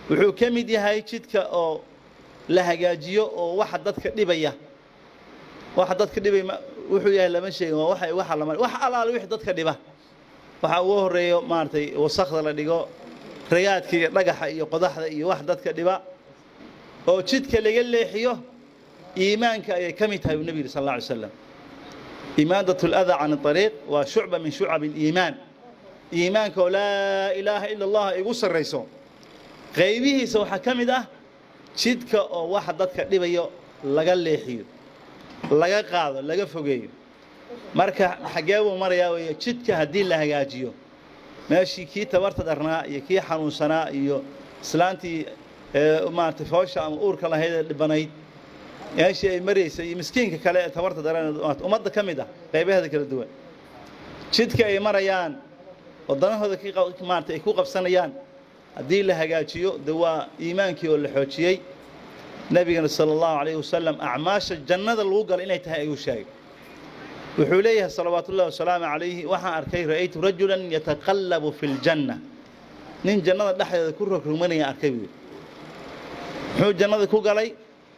wuxuu ka mid yahay jidka oo la hagaajiyo oo waxa dadka dhibaya waxa dadka dhibay wuxuu yahay lama sheegin waa waxa waxa lama wax alaal wixii dadka dhiba waxa ugu horeeyo maartay wasaqda la dhigo ragaadka iyo dhagaxa iyo qodaxda iyo wax dadka dhiba oo jidka laga leexiyo iimaanka ayay ka mid tahay uu nebi yidhi sal alla alay slam imaadatu aladaa can ariiq waa shucba min shucab aliimaan iimaanka oo laa ilaaha ila allah ay igu sarrayso qaybihiisa waxaa ka mid ah jidka oo waxa dadka dhibayo laga leexiyo laga qaado laga fogeeyo marka xaggee buu marayaa weeye jidka haddii la hagaajiyo meeshii kii tabarta dharnaa iyo kii xanuunsanaa iyo islaantii maaragtay foosha ama uurka lahayd ee dhibanayd meeshii ay maraysay iyo miskiinka kale ee tabarta daran ummadda ka mid ah qaybaheeda kala duwan jidka ay marayaan waddanahooda maarata ay ku qabsanayaan haddii la hagaajiyo de waa iimaankii oo la xoojiyey nebigana sala allahu calayhi wasalam acmaasha jannada lagu galo inay tahay ayuu sheegay wuxuu leeyahay salawaatu ullahi wasalaamu calayhi waxaan arkay ra'aytu rajulan yataqallabu fi ljanna nin jannada dhexdeeda ku rogrogmanaya arkay buu muxuu jannada ku galay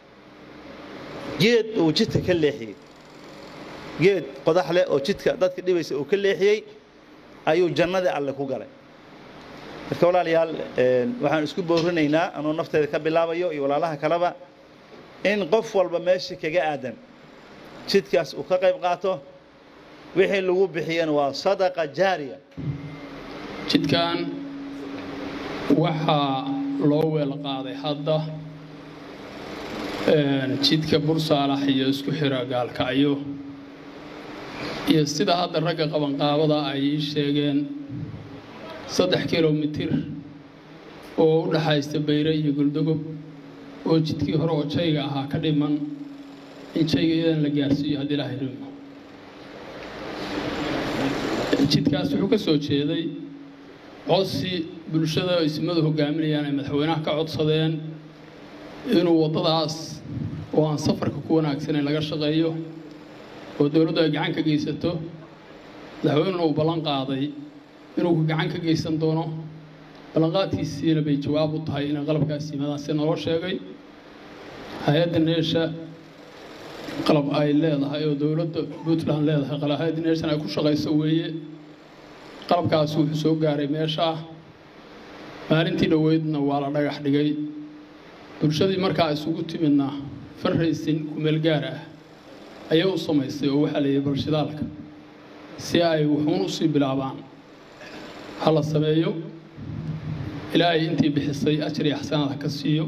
geed uu jidka ka leexiyey geed qodax leh oo jidka dadka dhibaysa uu ka leexiyey ayuu jannadii alle ku galay marka walaalayaal waxaan isku boorinaynaa anuu nafteeda ka bilaabayo iyo walaalaha kaleba in qof walba meesha kaga aadan jidkaas uu ka qayb qaato wixii lagu bixiyana waa sadaqa jaariya jidkan waxaa loo weel qaaday hadda jidka bursaalax iyo isku xira gaalkacyo iyo sida hadda ragga qabanqaabada ay ii sheegeen saddex kilomitir oo u dhaxaysta bayre iyo guldogob oo jidkii hore oo jayga ahaa ka dhiman in jayga iyadan la gaarsiiyo haddii ilaahay rimo jidkaas wuxuu ka soo jeeday codsi bulshada ismadu hogaaminayaan ay madaxweynaha ka codsadeen inuu waddadaas oo aan safarka ku wanaagsanayn laga shaqeeyo oo dowladdu ay gacan ka geysato madaxweynuna uu ballan qaaday inuu gacan ka geysan doono ballanqaadkiisiina bay jawaab u tahay inay qalabkaas yimaadaan si naloo sheegay hay-adda neesha qalab ay leedahay oo dowladda puntland leedahay hay-adda neeshan ay ku shaqayso weeye qalabkaasi wuxuu soo gaaray meesha maalintii dhoweydna waa la dhagax dhigay bulshadii markaa isugu timidna farraysin kumeel gaar ah ayay u samaysay oo waxaa layidhi balshidaalka si ay wuxuun usii bilaabaan ha la sameeyo ilaahay intii bixisay ajar iyo axsanaad ha ka siiyo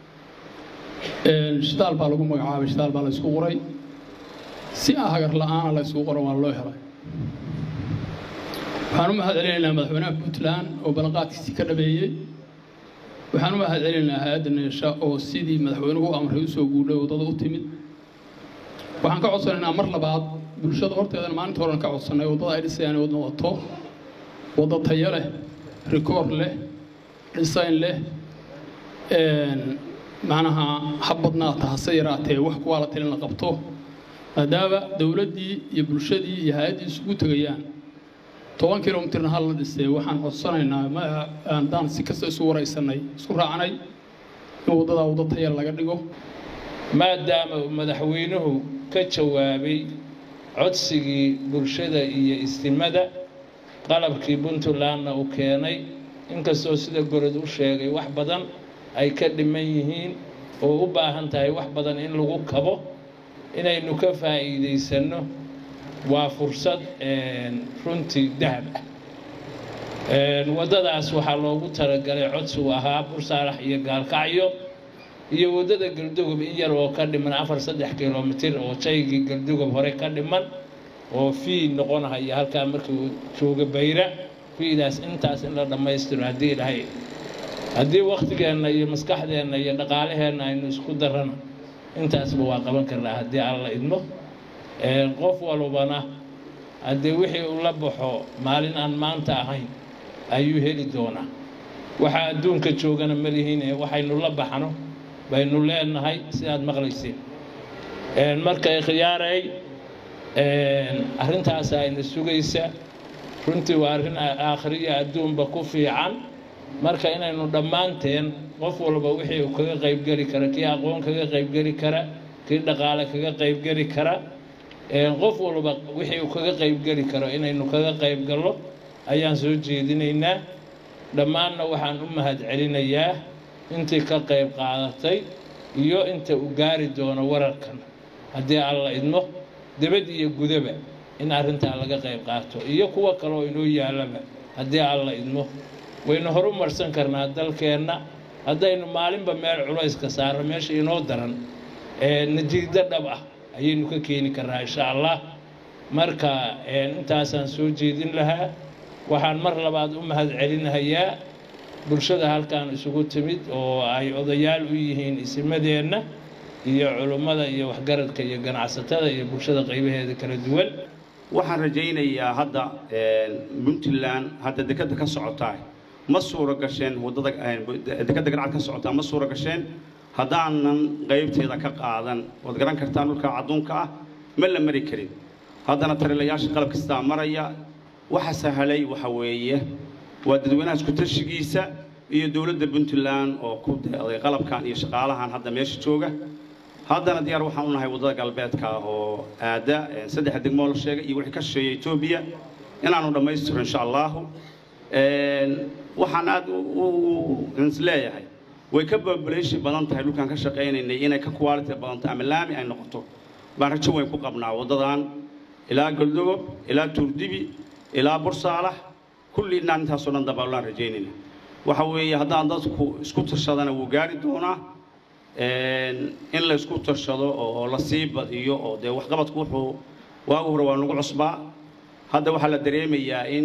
shidaal baa lagu magacaabay shidaal baa la ysku qoray si aan hagar la-aana la ysku qoran waa loo helay waxaan u mahad celinaynaa madaxweynaha puntland oo ballanqaadkiisii ka dhabeeyey waxaan u mahad celinaynaa hay-adda neesha oo sidii madaxweynuhu u amray usoo guudhay waddada u timid waxaan ka codsanaynaa mar labaad bulshada horteedana maalinta horan ka codsannay waddada ay dhisayaan wadna wato waddo tayo leh rikoor leh dhisayn leh macnaha ha badnaata hase yaraatee wax kuwaa la talin la qabto maadaama dowladdii iyo bulshadii iyo hay-addii isugu tegayaan toban kilomitirna hal la dhisay waxaan codsanaynaa haddaan si kasta isu waraysanay isku raacnay in waddadaa waddo taya laga dhigo maadaama uu madaxweynuhu ka jawaabay codsigii bulshada iyo istimada qalabkii puntlandna uu keenay inkastoo sida gorod u sheegay wax badan ay ka dhiman yihiin oo u baahan tahay wax badan in lagu kabo inaynu ka faa'iidaysanno waa fursad runtii dahab ah waddadaas waxaa loogu talagalay codsigu ahaa bursaalax iyo gaalkacyo iyo waddada galdugob in yar oo ka dhiman afar saddex kilomitir oo jaygii galdugob hore ka dhiman oo fii noqonahaya halkaa markii uu jooga bayra fiidaas intaas in la dhammaystiro haddii ilahay haddii wakhtigeenna iyo maskaxdeenna iyo dhaqaalaheenna aynu isku darrano intaasba waa qaban karnaa haddii alla idmo qof walbana haddii wixii uu la baxo maalin aan maanta ahayn ayuu heli doonaa waxaa adduunka joogana malihiine waxaynu la baxno baynu leenahay sidaad maqlayseen marka ikhyaaray arrintaas ayna sugaysa runtii waa arrin aakhiriya adduunba ku fiican marka inaynu dhammaanteen qof walba wixii uu kaga qaybgeli kara kii aqoon kaga qaybgeli kara kii dhaqaale kaga qaybgeli kara qof walba wixii uu kaga qaybgeli karo inaynu kaga qaybgallo ayaan soo jeedinaynaa dhammaanna waxaan u mahad celinayaa intii ka qayb qaadatay iyo inta uu gaari doono wararkan haddii alla idmo debad iyo gudaba in arrintaa laga qayb qaato iyo kuwa kaleoo inoo yaalaba haddii alla idmo waynu horu marsan karnaa dalkeenna haddaynu maalinba meel culayska saarno meesha inoo daran natiijo dhab ah ayaynu ka keeni karnaa insha allah marka intaasaan soo jeedin lahaa waxaan mar labaad u mahad celinahayaa bulshada halkan isugu timid oo ay odayaal u yihiin isimadeenna iyo culummada iyo waxgaradka iyo ganacsatada iyo bulshada qaybaheeda kala duwan waxaan rajaynayaa hadda puntland hadda dekadda ka socotaa ma suura gasheen waddada dekadda garcad ka socotaa ma suura gasheen haddaanan qaybteeda ka qaadan waad garan kartaan dhulka cadduunka ah ma la mari karin haddana talilayaasha qalab kastaa maraya waxa sahalay waxa weeye waa dadweynaha isku tashigiisa iyo dowladda puntland oo ku deeday qalabkan iyo shaqaalahan hadda meesha jooga haddana diyaar waxaan u nahay waddada galbeedka oo aada saddexa degmoo la sheegay iyo wixii ka shisheeya etoobiya inaanu dhammaystiro insha allahu waxaan aad is leeyahay way ka babaleyshi badan tahay dhulkaan ka shaqaynaynay inay ka quality badan tahay ama laami ay noqoto baan rajo weyn ku qabnaa waddadan ilaa goldogob ilaa tuurdibi ilaa bursaalax kulli inaan intaasoo dhan dabaalaan rajaynayna waxa weeye haddaan dadku isku tashadana wuu gaari doonaa in la isku tashado oo la sii badiyo oo dee waxqabadku wuxuu waagu hore waa nagu cusbaa hadda waxaa la dareemayaa in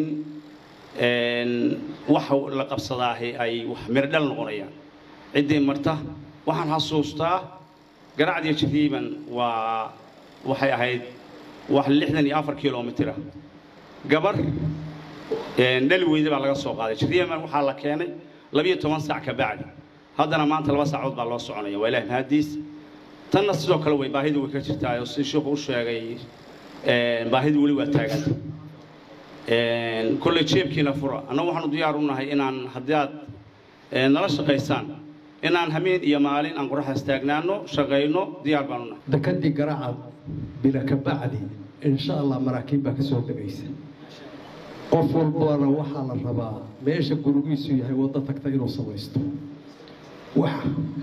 waxa la qabsadaahi ay wax mirdhal noqonayaan ciddii marta waxaan xasuustaa garacdiyo jiriiban waa waxay ahayd wax lixdan iyo afar kilomitira gabar dhali weyde baa laga soo qaaday jiriiban waxaa la keenay labiyo toban saac ka bacdi haddana maanta laba saacood baa loo soconaya waa ilaah mahadiis tanna sidoo kale way baahidu way ka jirtaa oo si sheekhu u sheegay baahidu weli waa taaganta kolley jeebkiina fura annagu waxaanu diyaar u nahay inaan haddii aad nala shaqaysaan inaan hameen iyo maalin aan qoraxdaas taagnaano shaqayno diyaar baanu nahay dekadii garacad bila ka bacdi insha allah maraakiib baa ka soo degaysa qof walbana waxaa la rabaa meesha gurigiisu yahay waddo tagta inuu samaysto wax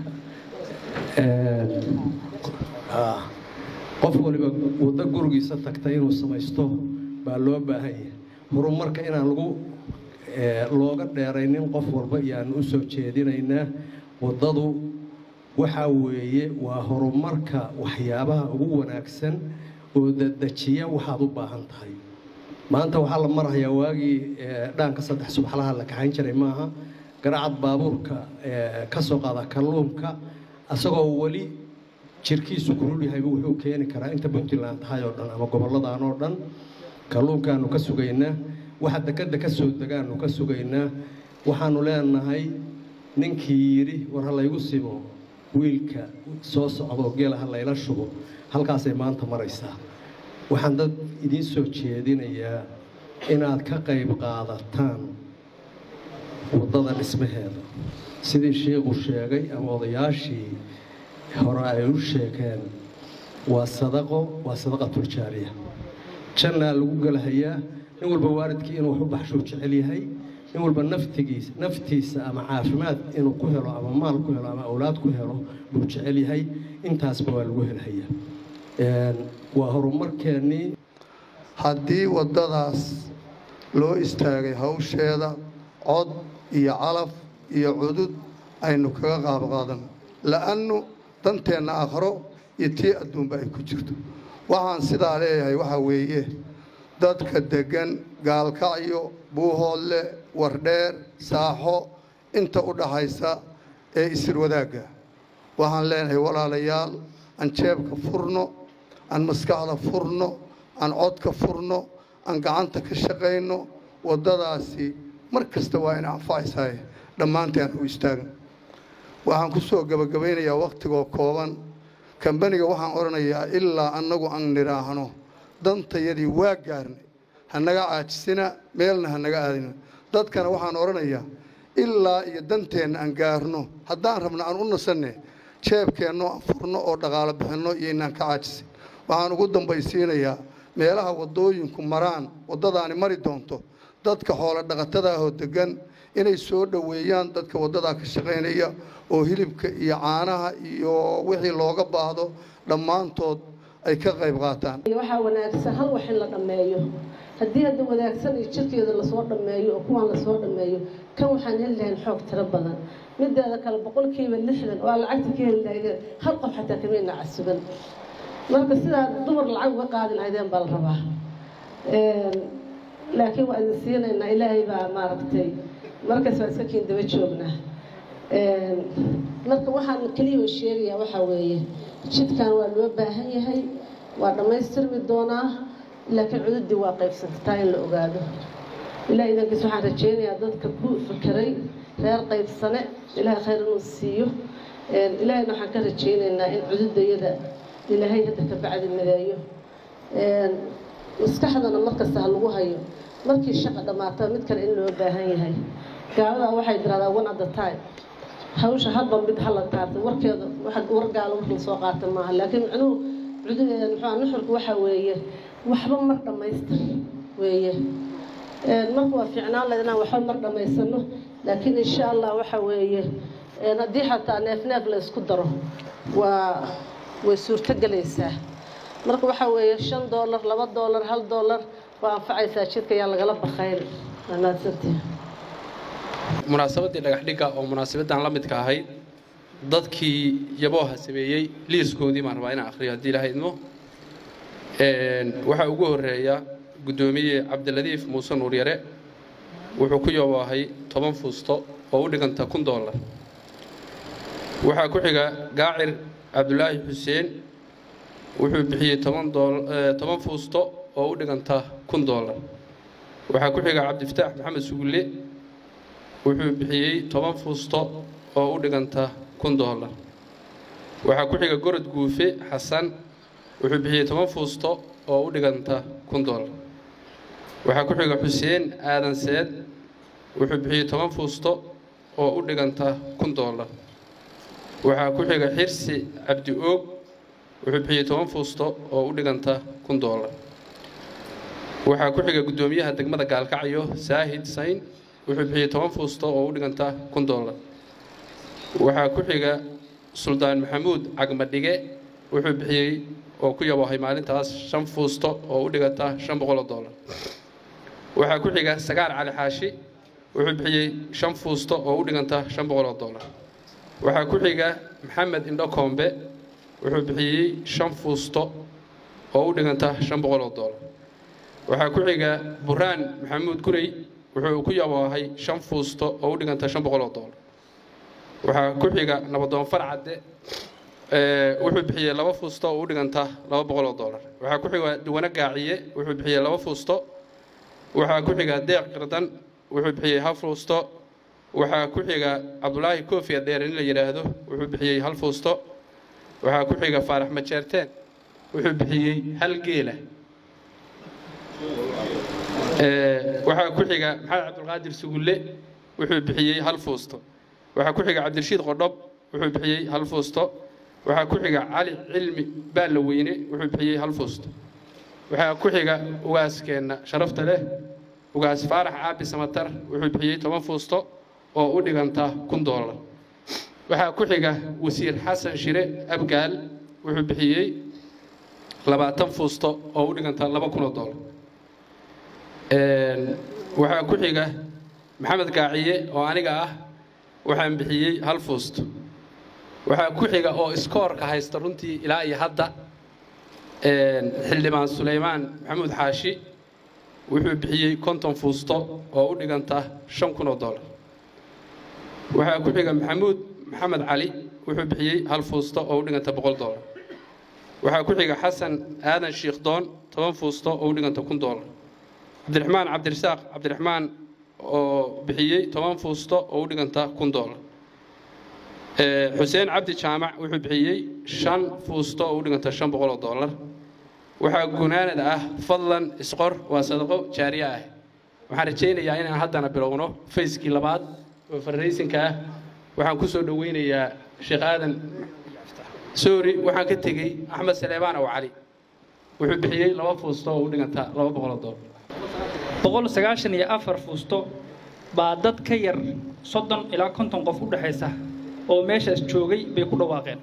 qof waliba waddo gurigiisa tagta inuu samaysto baa loo baahan yahay horumarka inaan lagu looga dheeraynin qof walba iyaanu u soo jeedinaynaa waddadu waxaa weeye waa horumarka waxyaabaha ugu wanaagsan oo dadejiya waxaad u baahan tahay maanta waxaa la marahayaa waagii dhaanka saddex subaxlaha la kaxayn jiray maaha garacad baabuurka ka soo qaada kalluunka asagoo weli jirkiisu kulul yahayba wuxuu keeni karaa inta puntland tahay oo dhan ama gobolladan oo dhan kalluunkaanu ka sugaynaa waxa dekadda ka soo degaanu ka sugaynaa waxaanu leenahay ninkii yidhi war ha laygu simo wiilka soo socdoo geela ha layla shubo halkaasay maanta maraysaa waxaan dad idiin soo jeedinayaa inaad ka qayb qaadataan waddada dhismaheeda sidii sheikhu sheegay ama odayaashii hore ay u sheegeen waa sadaqo waa sadaqatuljaariya jannaa lagu gelahayaa nin walba waalidkii inuu wax u baxshuu jecel yahay nin walba naftigiisa naftiisa ama caafimaad inuu ku helo ama maal ku helo ama awlaad ku helo buu jecel yahay intaasba waa lagu helhayaa waa horumarkeennii haddii waddadaas loo istaagay hawsheeda cod iyo calaf iyo cudud aynu kaga qaab qaadan la'annu danteenna aakharo iyo tii adduunba ay ku jirto waxaan sidaa leeyahay waxaa weeye dadka deggan gaalkacyo buuhoodle wardheer saaxo inta u dhaxaysa ee isir wadaagga waxaan leenahay walaalayaal aan jeebka furno aan maskaxda furno aan codka furno aan gacanta ka shaqayno waddadaasi mar kasta waa ina anfacaysahay dhammaanteen u istaagno waxaan ku soo gebagabaynayaa wakhtigoo kooban kambaniga waxaan odhanayaa ilaa annagu aan nidhaahno dantayadii waa gaarnay hanaga caajisina meelna hanaga aadina dadkana waxaan odhanayaa ilaa iyo danteenna aan gaarno haddaan rabno aan u nasanne jeebkeenno aan furno oo dhaqaalo bixinno iyo inaan ka caajisin waxaan ugu dambaysiinayaa meelaha waddooyinku maraan waddadaani mari doonto dadka xoolo dhaqatada ahoo degan inay soo dhoweeyaan dadka waddadaa ka shaqaynaya oo hilibka iyo caanaha iyo wixii looga baahdo dhammaantood ay ka qayb qaataan waxaa wanaagsan hal wax in la dhammeeyo haddii hadda wanaagsan iyo jirkeeda lasoo dhammeeyo oo kuwaan lasoo dhammeeyo kan waxaan heli lahayn xoog tiro badan mideeda kale boqolkiiba lixdan waa lacagta ka heli lahaydeen hal qof xataa kamayna casuban marka sidaa dumar lacag uga qaadi lahaydeen baa la rabaa laakiin waa idin siinaynaa ilaahay baa maaragtay markaas waa iska kiin daba joognaa marka waxaan keliya oo sheegayaa waxaa weeye jidkan waa loo baahan yahay waa dhammaystirmi doonaa laakiin cududii waa qaybsantataa in la ogaado ilaah idankiis waxaan rajaynayaa dadka ku fakeray reer qaybsane ilaahay khayr inuu siiyo ilaahayna waxaan ka rajaynaynaa in cududayada ilaahay hadda ka bacdi mideeyo maskaxdana markasta ha lagu hayo markii shaqa dhammaata mid kale in loo baahan yahay gaaladaa waxay tiraahdaa one at the time hawsha hadba mid hala taartay warkeeda war gaalo wax lasoo qaata maaha laakiin micnuhu cududeeda muxuu nuxurku waxaa weeye waxba mar dhammaystir weeye marka waa fiicnaan lahayd inaan waxba mar dhammaysano laakiin insha allah waxa weeye haddii xataa neef neef la isku daro waa way suurto gelaysaa marka waxaa weeye shan doolar laba doolar hal doolar waa anfacaysaa jidka yaa lagala baqayn waa mahadsantihi munaasabaddii dhagax dhigga oo munaasabaddan la midka ahayd dadkii yabooha sameeyey liiskoodii baan rabaa inaan akhriyo haddii ilaha idmo waxaa ugu horreeya guddoomiye cabdiladiif muuse nuuryare wuxuu ku yaboohay toban fuusto oo u dhiganta kun doolar waxaa ku xiga gaacir cabdulaahi xuseen wuxuu bixiyey toban toban fuusto oo u dhiganta kun doolar waxaa ku xiga cabdifataax maxamed sugulle wuxuu bixiyey toban fuusto oo u dhiganta kun doolar waxaa ku xiga gorod guufe xasan wuxuu bixiyey toban fuusto oo u dhiganta kun doolar waxaa ku xiga xuseen aadan seed wuxuu bixiyey toban fuusto oo u dhiganta kun doolar waxaa ku xiga xirsi cabdi oog wuxuu bixiyey toban fuusto oo u dhiganta kun doolar waxaa ku xiga guddoomiyaha degmada gaalkacyo saahid sayn wuxuu bixiyey toban fuusto oo u dhiganta kun doolar waxaa ku xiga suldaan maxamuud cagmadhige wuxuu bixiyey oo ku yaboohay maalintaas shan fuusto oo u dhiganta shan boqol oo doolar waxaa ku xiga sagaar cali xaashi wuxuu bixiyey shan fuusto oo u dhiganta shan boqol oo doolar waxaa ku xiga maxamed indho koombe wuxuu bixiyey shan fuusto oo u dhiganta shan boqol oo doolar waxaa ku xiga buraan maxamuud gurey wuxuu ku yaboohay shan fuusto oo u dhiganta shan boqol oo doolar waxaa ku xiga nabadoon farcadde wuxuu bixiyey laba fuusto oo u dhiganta laba boqol oo doolar waxaa ku xiga duwane gaaciye wuxuu bixiyey laba fuusto waxaa ku xiga deeq qirdan wuxuu bixiyey hal fuusto waxaa ku xiga cabdulaahi koofiya dheer in la yidhaahdo wuxuu bixiyey hal fuusto waxaa ku xiga faarax majeerteen wuxuu bixiyey hal geela waxaa ku xiga maxamed cabdulqaadir sugulle wuxuu bixiyey hal fuusto waxaa ku xiga cabdirashiid qodhob wuxuu bixiyey hal fuusto waxaa ku xiga cali cilmi baalla weyne wuxuu bixiyey hal fuusto waxaa ku xiga ugaaskeenna sharafta leh ugaas faarax caabi samatar wuxuu bixiyey toban fuusto oo u dhiganta kun doolar waxaa ku xiga wasiir xasan shire abgaal wuxuu bixiyey labaatan fuusto oo u dhiganta laba kun oo doolar waxaa ku xiga maxamed gaaciye oo aniga ah waxaan bixiyey hal fuusto waxaa ku xiga oo iskoorka haysta runtii ilaa iyo hadda xildhibaan sulaymaan maxamuud xaashi wuxuu bixiyey konton fuusto oo u dhiganta shan kun oo doolar waxaa ku xiga maxamuud maxamed cali wuxuu bixiyey hal fuusto oo u dhiganta boqol doolar waxaa ku xiga xasan aadan shiikhdoon toban fuusto oo u dhiganta kun doolar cabdiraxmaan cabdirasaaq cabdiraxmaan oo bixiyey toban fuusto oo u dhiganta kun doolar xuseen cabdi jaamac wuxuu bixiyey shan fuusto oo u dhiganta shan boqol oo doolar waxaa gunaanad ah fadlan isqor waa sadaqo jaariye ah waxaan rajaynayaa inaan haddana bilowno fayskii labaad oo farraysinka ah waxaan ku soo dhoweynayaa sheekh aadan soori waxaan ka tegey axmed saleebaan ow cali wuxuu bixiyey laba fuusto oo u dhiganta laba boqoloo doolar boqol sagaashan iyo afar fuusto baa dad ka yar soddon ilaa konton qof u dhexaysa oo meeshaas joogay bay ku dhawaaqeen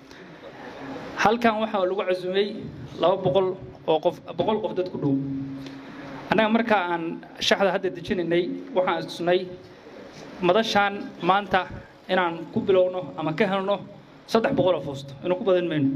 halkan waxaa lagu casumay laba boqol oo qof boqol qof dad ku dhow annaga markaa aan shaxda hadda dejinaynay waxaan istusnay madashaan maanta inaan ku bilowno ama ka helno saddex boqol oo fuusto inuu ku badan mayno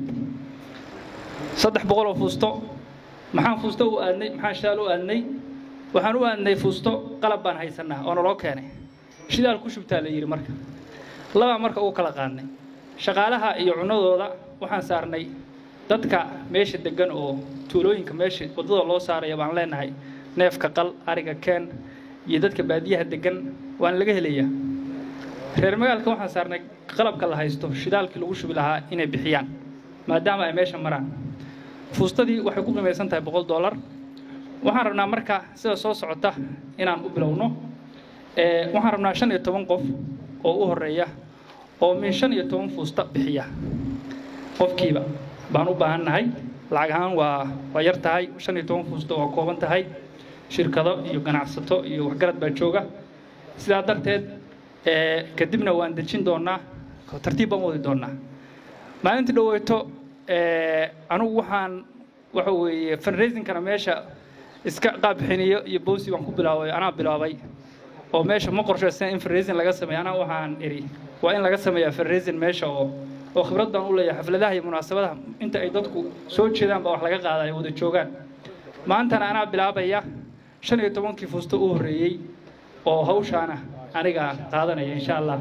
saddex boqol oo fuusto maxaan fuusto u aadnay maxaan shidaal u aadnay waxaan u aadnay fuusto qalab baan haysanaa oo naloo keenay shidaal ku shubtaa la yidhi marka labaa marka ugu kala qaadnay shaqaalaha iyo cunadooda waxaan saarnay dadka meesha degan oo tuulooyinka meesha waddada loo saaraya baan leenahay neefka qal ariga keen iyo dadka baadiyaha degan waan laga helayaa reer magaalka waxaan saarnay qalabka la haysto shidaalkii lagu shubi lahaa inay bixiyaan maadaama ay meesha maraan fuustadii waxay ku qimaysan tahay boqol dollar waxaan rabnaa marka sida soo socota inaan u bilowno waxaan rabnaa shan iyo toban qof oo u horeeya oo min shan iyo toban fuusta bixiya qofkiiba baan u baahan nahay lacag ahaan waa waa yar tahay shan iyo toban fuusto waa kooban tahay shirkado iyo ganacsato iyo waxgarad baa jooga sidaa darteed kadibna waan dejin doonaa tartiib baan wadi doonaa maalintii dhoweyto anugu waxaan waxa weeye fundraisingkana meesha iska qaabxiniyo iyo boosi baan ku bilaabay anaa bilaabay oo meesha ma qorshaysan in fundraising laga sameeyo anaa waxaan iri waa in laga sameeyaa fundraising meesha oo oo khibrad baan u leeyahay xafladaha iyo munaasabadaha inta ay dadku soo jeedaan baa wax laga qaada ay wada joogaan maantana anaa bilaabaya shan iyo tobankii fuusto u horreeyey oo hawshaana aniga qaadanaya insha allah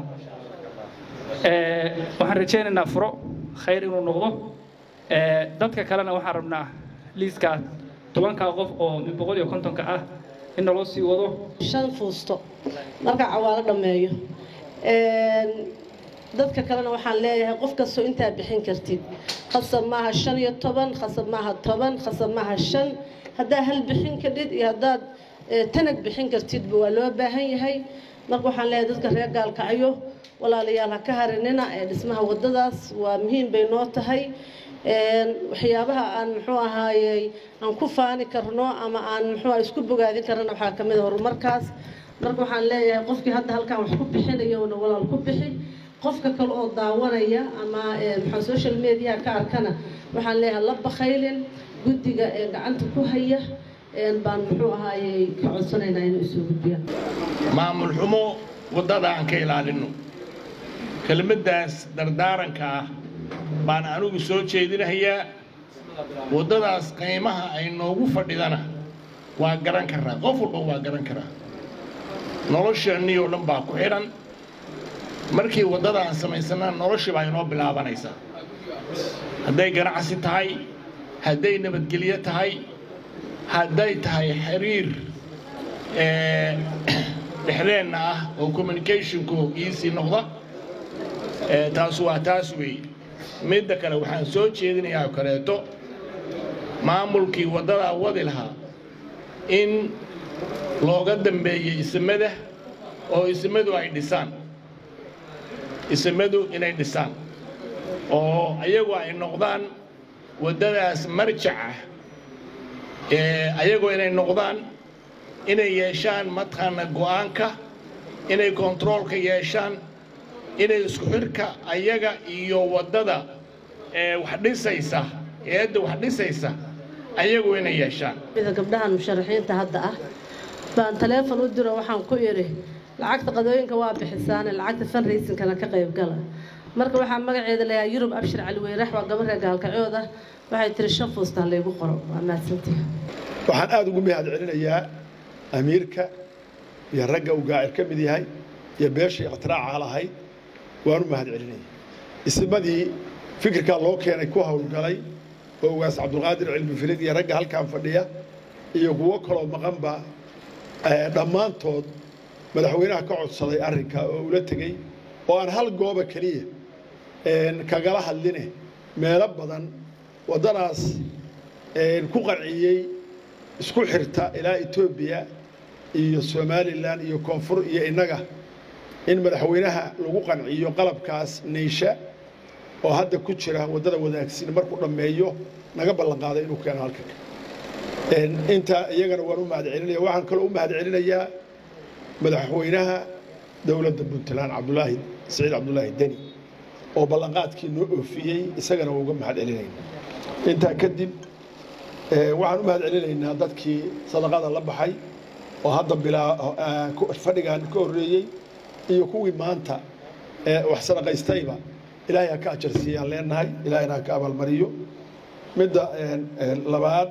waxaan rajaynaynaa furo khayr inuu noqdo dadka kalena waxaan rabnaa liiskaa tobankaa qof oo min boqol iyo kontonka ah in naloo sii wado shan fuusto marka cawaalo dhammeeyo dadka kalena waxaan leeyahay qof kastoo intaa bixin kartid khasab maaha shan iyo toban khasab maaha toban khasab maaha shan haddaa hal bixin kadhid iyo haddaad tanag bixin kartidba waa loo baahan yahay marka waxaan leeyahay dadka reer gaalkacyo walaalayaal ha ka harinina ee dhismaha waddadaas waa muhiim bay noo tahay waxyaabaha aan muxuu ahaayey aan ku faani karno ama aan muxuu isku bogaadin karana waxaa ka mid a horumarkaas marka waxaan leeyahay qofkii hadda halkan wax ku bixinayona walaal ku bixi qofka kale oo daawanaya ama maxaa social media ka arkana waxaan leeyahay la bakhaylin guddiga ee gacanta ku haya baan muxuu ahaayey ka codsanaynaa inuu isoo gudbiyaan maamul xumo waddada aan ka ilaalinno kelmaddaas dardaaranka ah baan anigu soo jeedinayaa waddadaas qiimaha ay noogu fadhidana waa garan karaa qof walba waa garan karaa nolosheennii oo dhan baa ku xidhan markii waddada aan samaysannaa noloshii baa inoo bilaabanaysaa hadday ganacsi tahay hadday nabadgelyo tahay hadday tahay xiriir dhexdeenna ah oo communicationku iisii noqda taas waa taas weeye midda kale waxaan soo jeedinayaa oo kaleeto maamulkii waddadaa wadi lahaa in looga dambeeyey isimada oo isimadu ay dhisaan isimadu inay dhisaan oo ayagu ay noqdaan waddadaas marjaca ayagoo inay noqdaan inay yeeshaan mataqaana go'aanka inay kontaroolka yeeshaan inay isku xidhka ayaga iyo waddada wax dhisaysa eedda wax dhisaysa ayagu inay yeeshaan gabdhahan musharaxiinta hadda ah baan taleefon u diro waxaan ku idhi lacagta qadooyinka waa bixisaane lacagta fundraisingkana ka qayb gala marka waxaa magaceeda layaa yurub abshir cali weyrax waa gabar reer gaalkacyood ah waxay tiri shan fuustaa laygu qoro waa mahadsantihi waxaan aada ugu mahad celinayaa amiirka iyo ragga uu gaacir ka mid yahay iyo beeshii ikhtiraaca lahayd waan u mahad celinaya isimadii fikirkaa loo keenay ku howlgalay oo ugaas cabdulqaadir cilmi firid iyo ragga halkan fadhiya iyo kuwo kaloo maqanba dhammaantood madaxweynaha ka codsaday arrinka oo ula tegey oo aan hal gooba keliya kagala hadline meelo badan waddanaas ku qanciyey isku xirta ilaa etoobiya iyo somalilan iyo koonfur iyo innaga in madaxweynaha lagu qanciyo qalabkaas neysha oo hadda ku jira waddada wadaagsin markuu dhammeeyo naga ballan qaaday inuu keeno halkan intaa iyagana waan u mahad celinaya waxaan kaloo u mahad celinayaa madaxweynaha dowladda puntland cabdulaahi saciid cabdulaahi deni oo ballanqaadkii noo oofiyey isagana waa uga mahad celinayna intaa kadib waxaan u mahad celinaynaa dadkii sadaqada la baxay oo hadda bilaa fadhigan ka horreeyey iyo kuwii maanta wax sadaqaystayba ilaahay ha ka ajarsiiyaan leenahay ilaahayna ha ka abaalmariyo midda labaad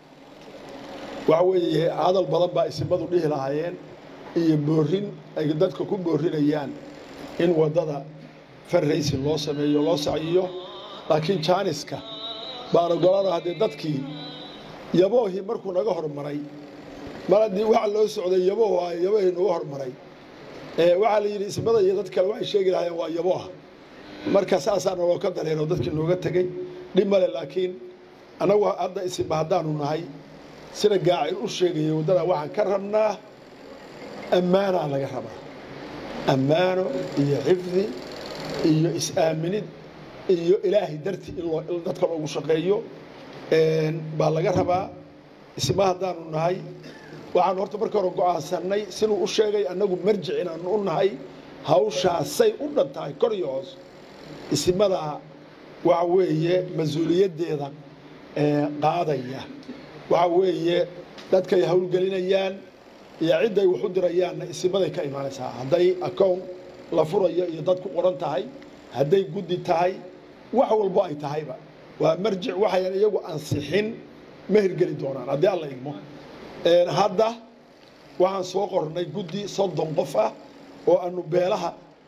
waxa weeye hadal badan baa isimadu dhihi lahaayeen iyo boorin ay dadka ku boorinayaan in waddada farraysi loo sameeyo loo saciyo laakiin jaaniska baan ogolana haddee dadkii yaboohii markuu naga hormaray mar haddii waxa loo socday yabooh ah yaboohii naga hormaray waxaa la yidhi ismada iyo dad kale waxay sheegi lahaayeen waa yabooha marka saasaa naloo ka dareero dadkii nooga tegey dhib male laakiin annagu hadda isimba haddaanu nahay sida gaacir u sheegaya waddada waxaan ka rabnaa ammaanaa laga rabaa ammaano iyo xifdi iyo is-aaminid iyo ilaahay darti in dadka loogu shaqeeyo baa laga rabaa isma haddaanu nahay waxaanu horta marka hore go'aansannay siduu u sheegay annagu marjic inaanu u nahay hawshaasay u dhan tahay kor iyo hoos ismadaa waxa weeye mas-uuliyaddeeda qaadaya waxa weeye dadkay howlgelinayaan iyo cidday wax u dirayaanna isimaday ka imaanaysaa hadday akown la furayo iyo dad ku qoran tahay hadday guddi tahay wax walbo ay tahayba waa marjic waxayan iyagu ansixin ma hirgeli doonaan haddii alla igmo hadda waxaan soo qornay guddi soddon qof ah oo aanu beelaha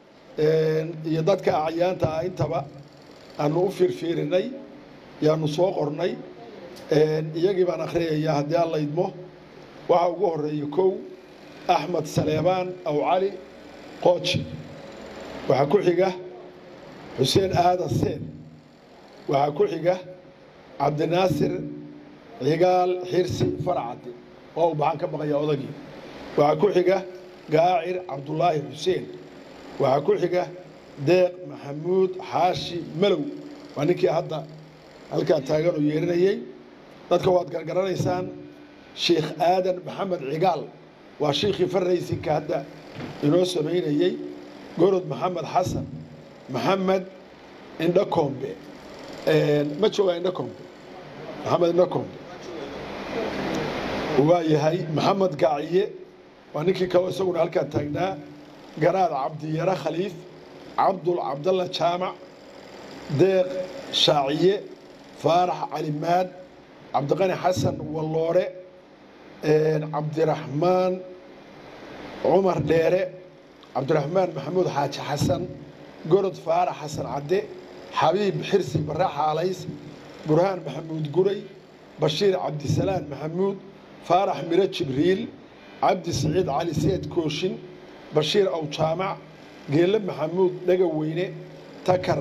iyo dadka acyaanta ah intaba aanu u fiirfiirinay yaanu soo qornay iyagii baan akhriyayaa haddii alla idmo waxaa ugu horeeya kow axmed saleebaan aw cali qooji waxaa ku xiga xuseen aadan seen waxaa ku xiga cabdinaasir cigaal xirsi faracadde waa uu baxaan ka baqaya odagii waxaa ku xiga gaacir cabdulaahi xuseen waxaa ku xiga deeq maxamuud xaashi malow waa ninkii hadda halkaa taagan oo yeerinayey dadka waad gargaranaysaan sheikh aadan maxamed cigaal waa shiikhii farraysinka hadda inoo samaynayey gorod maxamed xasan maxamed indhakombe ma joogaa indhakombe maxamed indhakombe waa yahay maxamed gaaciye waa ninkii kaloo isaguna halkaa taagnaa garaad cabdiyare khaliif cabdul cabdalla jaamac deeq shaaciye faarax calimaad cabdiqani xasan walloore cabdiraxmaan cumar dheere cabdiraxmaan maxamuud xaaji xasan gorod faarax xasan cadde xabiib xirsi barre xaalays burhaan maxamuud guray bashiir cabdisalaan maxamuud faarax miro jibriil cabdi siciid cali seed kooshin bashiir aw jaamac geelle maxamuud dhega weyne takar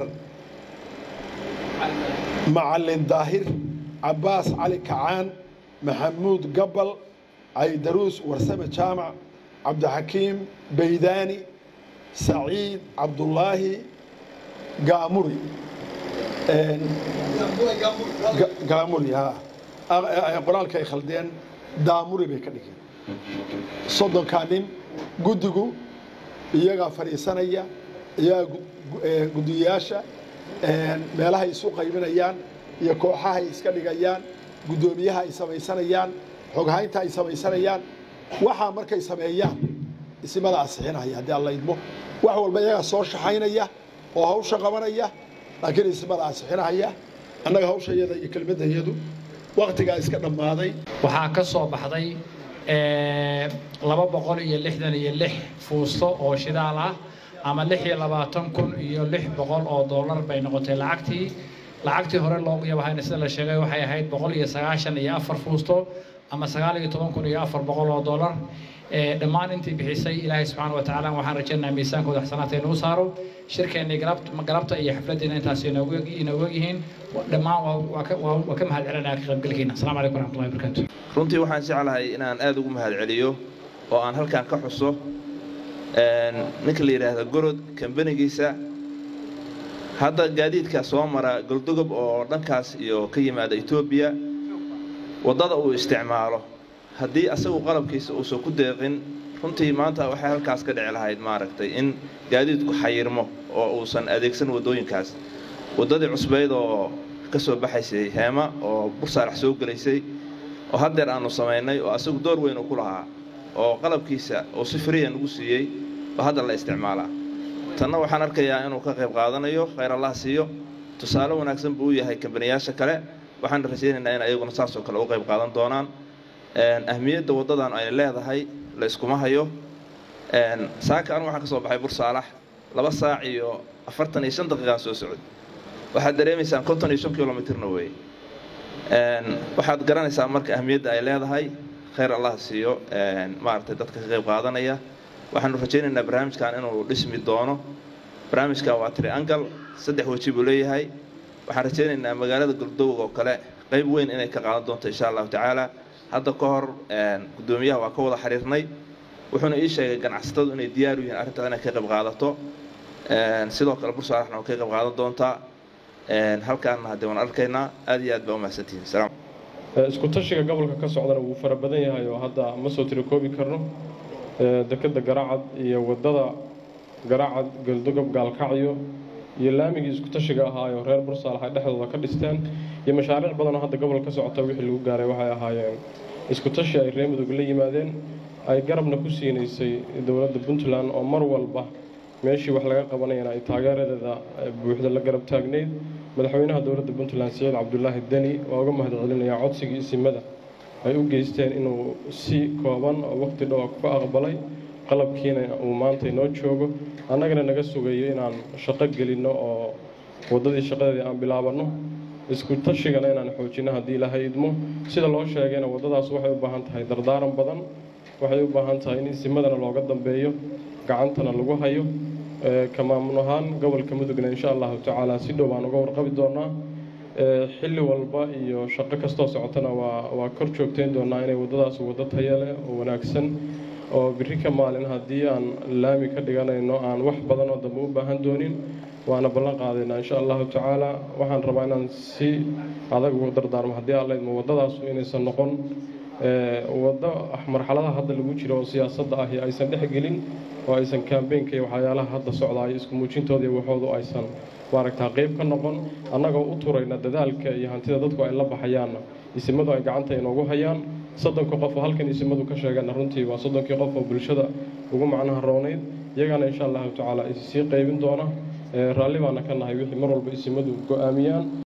macalin daahir cabbaas cali kacaan maxamuud gabbal caydaruus warsame jaamac cabdixakiim baydaani saciid cabdulaahi gaamuri gaamuri ha qoraalka ay khaldeen daamuri bay ka dhigeen soddonkaa nin guddigu iyagaa fadhiisanaya iyagaa guddiyayaasha meelahay isu qaybinayaan iyo kooxahay iska dhigayaan guddoomiyaha ay samaysanayaan xoghaynta ay samaysanayaan waxaa markay sameeyaan isimada asixinaya haddii alla idmo wax walba iyagaa soo shaxaynaya oo hawsha qabanaya laakiin isimada asixinaya annaga hawshayada iyo kelmaddayadu waktigaa iska dhammaaday waxaa ka soo baxday laba boqol iyo lixdan iyo lix fuusto oo shidaal ah ama lix iyo labaatan kun iyo lix boqol oo dollar bay noqotay lacagtii lacagtii hore loogu yabahayna sida la sheegay waxay ahayd boqol iyo sagaashan iyo afar fuusto ama sagaal iyo toban kun iyo afar boqol oo dollar dhammaan intii bixisay ilaahay subxaana wa tacaala waxaan rajaynayaa miisaankooda xasanaadka inuu saaro shirkeennii galabta iyo xafladdiina intaas inoogu yihiin dhammaan waa ka mahad celinaya ka qaybgalkiina asalaamu calaykum waraxmatullahi wabarakaatu runtii waxaan jeclahay inaan aada ugu mahad celiyo oo aan halkan ka xuso ninka la yidhaahda gorod kambanigiisa hadda gaadiidka soo mara goldogob oo dhankaas iyo ka yimaada etoobiya waddada uu isticmaalo haddii asagu qalabkiisa uusan ku deeqin runtii maanta waxay halkaas ka dhici lahayd maaragtay in gaadiidku xayirmo oo uusan adeegsan waddooyinkaas waddadii cusbayd oo ka soo baxaysay heema oo bursaarax soo gelaysay oo haddeer aanu samaynay oo asagu door weyn uu ku lahaa oo qalabkiisa uu si friya nagu siiyey oo hadda la isticmaalaa tanna waxaan arkayaa inuu ka qayb qaadanayo khayr allah siiyo tusaale wanaagsan buu u yahay kambaniyaasha kale waxaan rajaynaynaa in ayaguna saasoo kale u qayb qaadan doonaan ahmiyadda waddadan ay leedahay la iskuma hayo saaka anu waxaan ka soo baxay bursaalax laba saac iyo afartan iyo shan daqiiqaan soo socod waxaad dareemaysaan konton iyo shan kilomitirna weeye waxaad garanaysaa marka ahmiyadda ay leedahay khayr allah siiyo maaragtay dadka ka qayb qaadanaya waxaanu rajaynaynaa barnaamijkan inuu dhismi doono barnaamijkan waa triangal saddex weji buu leeyahay waxaan rajaynaynaa magaalada galdoog oo kale qayb weyn inay ka qaadan doonto insha allahu tacaala hadda ka hor guddoomiyaha waa ka wada xiriirnay wuxuuna ii sheegay ganacsatadu inay diyaar u yihiin arrintaa inay ka qayb qaadato sidoo kale bursaaraxna waa ka qayb qaadan doontaa halkaana haddee waan arkaynaa aad iyo aad baa umahadsantihiin salaam isku tashiga gobolka ka socdana wuu fara badan yahay oo hadda ma soo tirikoobi karno dekeda garaacad iyo waddada garaacad galdogob gaalkacyo iyo laamigii isku tashiga ahaayoo reer bursaalax ay dhexdooda ka dhisteen iyo mashaariic badanoo hadda gobolka ka socota wixii lagu gaaray waxay ahaayeen isku tashi ay reer mudug la yimaadeen ay garabna ku siinaysay dowladda puntland oo mar walba meeshii wax laga qabanayana ay taageeradeeda buuxda la garab taagnayd madaxweynaha dowladda puntland siciid cabdulaahi deni waa uga mahadcelinayaa codsigii isimada ay u geysteen inuu si kooban oo waqti dhow ku aqbalay qalabkiina uu maanta inoo joogo annagana naga sugayo inaan shaqo gelinno oo waddadii shaqadeedii aan bilaabanno isku tashigana inaan xoojinno haddii ilaahay idmo sida loo sheegayna waddadaas waxay u baahan tahay dardaaran badan waxay u baahan tahay in isimadana looga dambeeyo gacantana lagu hayo ka maamul ahaan gobolka mudugna insha allahu tacaala si dhow baan uga warqabi doonaa xilli walba iyo shaqo kastoo socotana waa waa kor joogtayn doonaa inay waddadaas waddo taya leh oo wanaagsan oo biri ka maalin haddii aan laami ka dhiganayno aan wax badan oo dambe u baahan doonin waana ballan qaadaynaa insha allahu tacaala waxaan rabaa inaan si adag ugu dardaarmo haddii aan laydmo waddadaasu inaysan noqon waddo marxaladaha hadda lagu jiro oo siyaasadda ahi aysan dhex gelin oo aysan kambeynka iyo waxyaalaha hadda socdaay isku muujintooda iyo waxoodu aysan maaragtaa qayb ka noqon annagoo u turayna dadaalka iyo hantida dadku ay la baxayaanna isimadu ay gacanta inoogu hayaan soddonka qof oo halkan isimadu ka sheegana runtii waa soddonkii qof oo bulshada ugu macnaha roonayd iyagana insha allahu tacaala issii qaybin doona raalli baana ka nahay wixii mar walba isimadu go'aamiyaan